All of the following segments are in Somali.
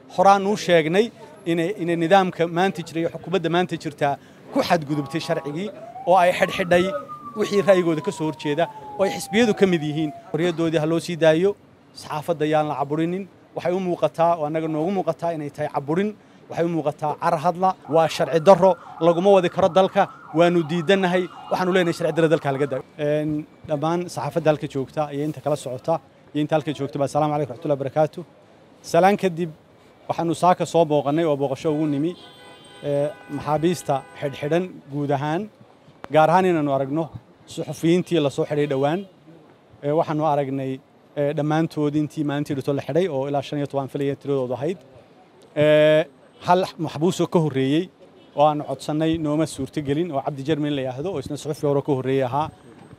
horaanuu sheegnay inay nidaamka maanta jira iyo xukuumadda maanta jirtaa ku xadgudubtay sharcigii oo ay xidhxidhay wixii ra'yigooda ka soo horjeeda oo ay xisbiyadu ka mid yihiin xorriyaddoodii ha loo sii daayo saxaafadda yaan la caburinin waxay u muuqataa oo annaga noogu muuqataa inay tahay caburin waxay u muuqataa car hadla waa sharci darro laguma wadi karo dalka waanu diidannahay waxaanu leenahay sharci darro dalka laga daayo dhammaan saxaafadda halka joogta iyo inta kala socota iyo inta halka joogta baa assalamu calaykum raxmatullahi barakaatu salaan kadib waxaanu saaka soo booqannay oo booqasho ugu nimi maxaabiista xidhxidhan guud ahaan gaar ahaan inaanu aragno suxufiyiintii la soo xidhay dhowaan waxaanu aragnay dhammaantood intii maalintii dhito la xidhay oo ilaa shan iyo toban filaya tiradoodu ahayd hal maxbuusoo ka horreeyey oo aanu codsannay nooma suurtogelin oo cabdi jermin la yidhaahdo oo isna suxufi hore ka horreeyey ahaa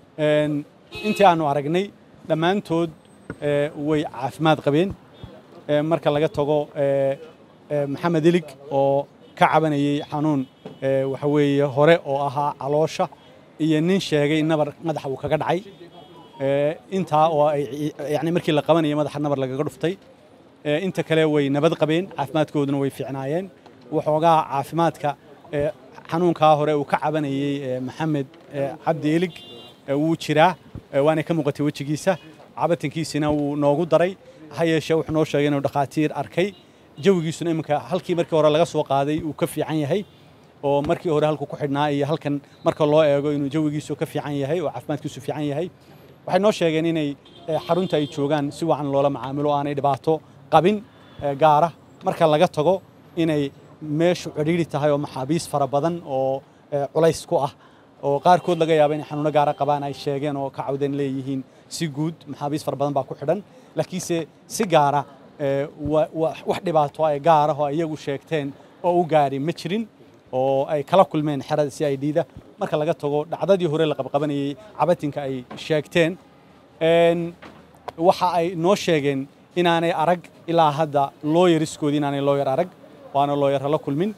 intii aanu aragnay dhammaantood way caafimaad qabeen marka laga tago maxamed ilig oo ka cabanayey xanuun waxa weeye hore oo ahaa caloosha iyo nin sheegay nabar madaxa uu kaga dhacay intaa oo ay yani markii la qabanayay madaxa nabar lagaga dhuftay inta kale way nabad qabeen caafimaadkooduna way fiicnaayeen waxoogaa caafimaadka xanuunkaa hore uu ka cabanayey maxamed cabdi ilig wuu jiraa waana ka muuqatay wejigiisa cabatankiisina wuu noogu daray ha yeeshee wuxuu noo sheegay inuu dhakhaatiir arkay jawigiisuna iminka halkii markii hore laga soo qaaday uu ka fiican yahay oo markii hore halku ku xidhnaa iyo halkan marka loo eego inuu jawigiisu ka fiican yahay oo caafimaadkiisu fiican yahay waxay noo sheegeen inay xarunta ay joogaan si wacan loola macaamilo aanay dhibaato qabin gaara marka laga tago inay meeshu cidhiidhi tahay oo maxaabiis fara badan oo culays ku ah oo qaarkood laga yaaba inay xanuuno gaara qabaan ay sheegeen oo ka cawdeen leeyihiin si guud maxaabiis fara badan baa ku xidhan laakiinse si gaara wax dhibaato ay gaara oo iyagu sheegteen oo u gaari ma jirin oo ay kala kulmeen xerada si ay dhiida marka laga tago dhacdadii hore la qabqabanayey cabatinka ay sheegteen waxa ay noo sheegeen inaanay arag ilaa hadda looyariskoodii inaanay looyar arag waana looyarra la kulmin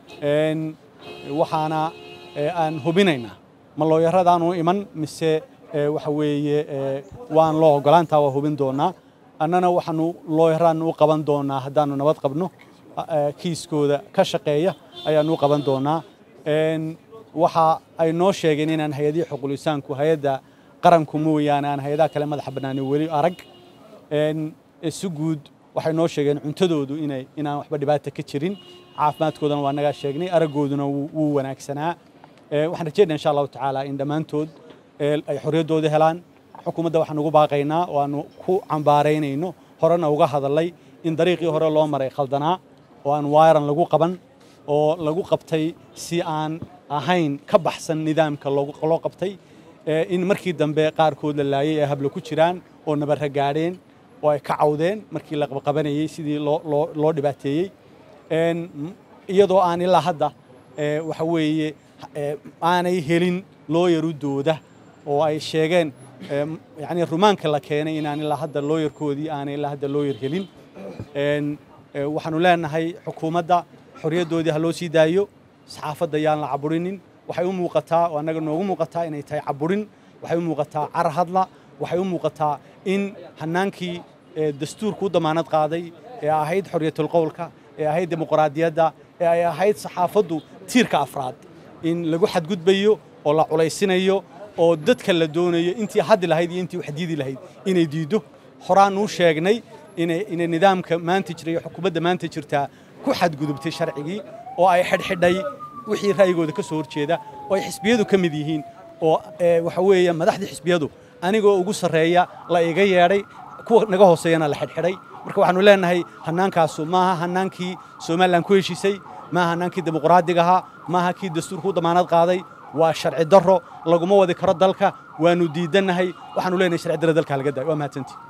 waxaana aan hubinaynaa ma looyaradaanu iman mise waxa weeye waan loo ogolaantaa waa hubin doonaa annana waxaanu looyaraan u qaban doonaa haddaanu nabad qabno kiiskooda ka shaqeeya ayaanu u qaban doonaa waxa ay noo sheegeen inaan hay-adihii xuqulisaanku hay-adda qaranku mooyaane aan hay-adaha kale madaxa bannaani weli arag si guud waxay noo sheegeen cuntadoodu inay inaan waxba dhibaata ka jirin caafimaadkoodana waa nagaa sheegnay araggooduna wuu wanaagsanaa waxaan rajeynaa insha allahu tacaala in dhammaantood ay xorriyaddooda helaan xukuumadda waxaan ugu baaqaynaa oo aanu ku cambaaraynayno horena uga hadalay in dariiqii hore loo maray khaldanaa oo aan waayaran lagu qaban oo lagu qabtay si aan ahayn ka baxsan nidaamka loo qabtay in markii dambe qaarkood la laayay ee hablo ku jiraan oo nabarra gaadheen oo ay ka cawdeen markii la qabqabanayey sidii loo dhibaateeyey iyadoo aan ilaa hadda waxa weeye aanay helin looyarudooda oo ay sheegeen yani rumaanka la keenay inaan ilaa hadda looyarkoodii aanay ilaa hadda looyar helin waxaanu leenahay xukuumadda xorriyaddoodii ha loo sii daayo saxaafadda yaan la caburinin waxay u muuqataa oo annaga noogu muuqataa inay tahay caburin waxay u muuqataa car hadla waxay u muuqataa in hannaankii dastuurku u damaanad qaaday ee ahayd xorriyatulqowlka ee ahayd dimuqraadiyadda ee ay ahayd saxaafaddu tiirka afraad in lagu xadgudbayo oo la culaysinayo oo dadka la doonayo intii haddi lahayd iyo intii waxdiidi lahayd inay diiddo horaanuu sheegnay inay nidaamka maanta jira iyo xukuumadda maanta jirtaa ku xadgudubtay sharcigii oo ay xidhxidhay wixii ra'yigooda ka soo horjeeda oo ay xisbiyadu ka mid yihiin oo waxa weeye madaxdii xisbiyadu anigoo ugu sarreeya la iga yeedhay kuwa naga hooseeyana la xidhxidhay marka waxaanu leenahay hannaankaasu maaha hannaankii somalilan ku heshiisay maaha hannaankii dimuqraadiga ahaa maaha kii dastuurku u damaanad qaaday waa sharci darro laguma wadi karo dalka waanu diidannahay waxaanu leenahay sharci darro dalka laga daayo waa mahadsantii